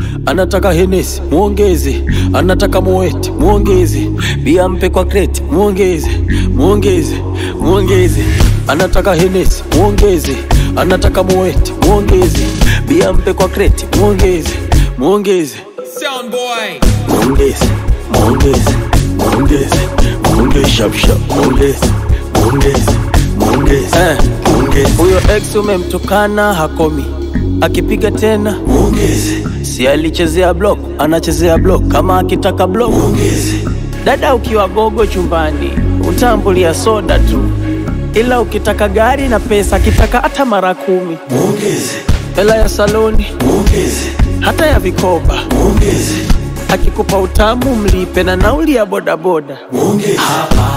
anataka henesi muongeze, anataka moeti muongeze, bia mpe kwa kreti muongeze, muongeze, muongeze, anataka henesi muongeze, anataka moeti muongeze, bia mpe kwa kreti muongeze, muongeze, Sound boy. muongeze, muongeze, muongeze, muongeze, shap shap, muongeze, muongeze, muongeze, eh, muongeze. Huyo ex umemtukana hakomi, akipiga tena muongeze, si alichezea block, anachezea block, kama akitaka block muongeze. Dada ukiwa gogo chumbani utambulia soda tu, ila ukitaka gari na pesa, akitaka hata mara kumi muongeze, hela ya saloni muongeze, hata ya vikoba muongeze, akikupa utamu mlipe na nauli ya bodaboda muongeze. Hapa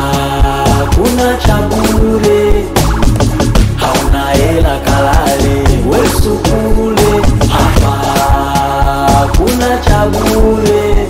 kuna cha bure, hauna hela kalale wesu kule. Hapa kuna cha bure,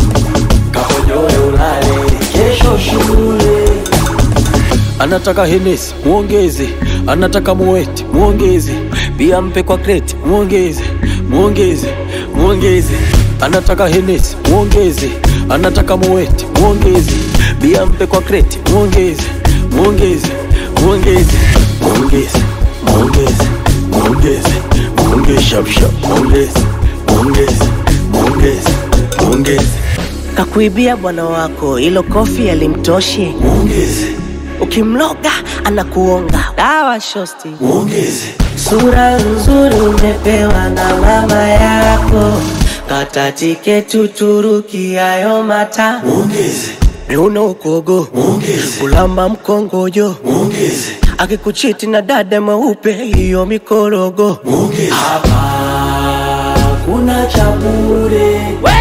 kakojoe ulale kesho shule anataka henesi muongeze, anataka muweti muongeze, pia mpe kwa kreti muongeze, muongeze, muongeze, anataka henesi muongeze, anataka muweti muongeze, bia mpe kwa kreti muongeze, muongeze, muongeze, muongeze, muongeze, muongeze, muongeze, shap shap, muongeze, muongeze, muongeze, muongeze, Kakuibia bwana wako, ilo kofi alimtoshi. muongeze, Ukimloga anakuonga. Dawa shosti. muongeze. Sura nzuri umepewa na mama yako, kata tiketi Uturuki hayo mata Muongeze, miuno ukogo, muongeze, kulamba mkongojo, muongeze, akikuchiti na dada mweupe, hiyo mikorogo. muongeze. Hapa kuna cha bure,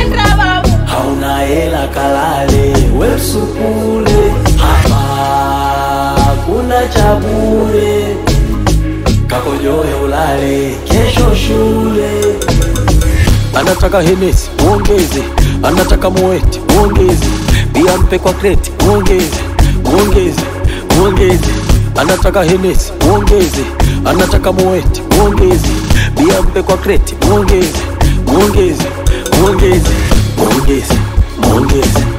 hauna hela kalale wesukule. Hapa kuna cha bure, kakojoe ulale kesho shule. Anataka henesi muongeze, anataka moeti muongeze, bia mpe kwa kreti muongeze, muongeze, muongeze. Anataka henesi muongeze, anataka moeti muongeze, bia mpe kwa kreti muongeze, muongeze, muongeze, muongeze, muongeze,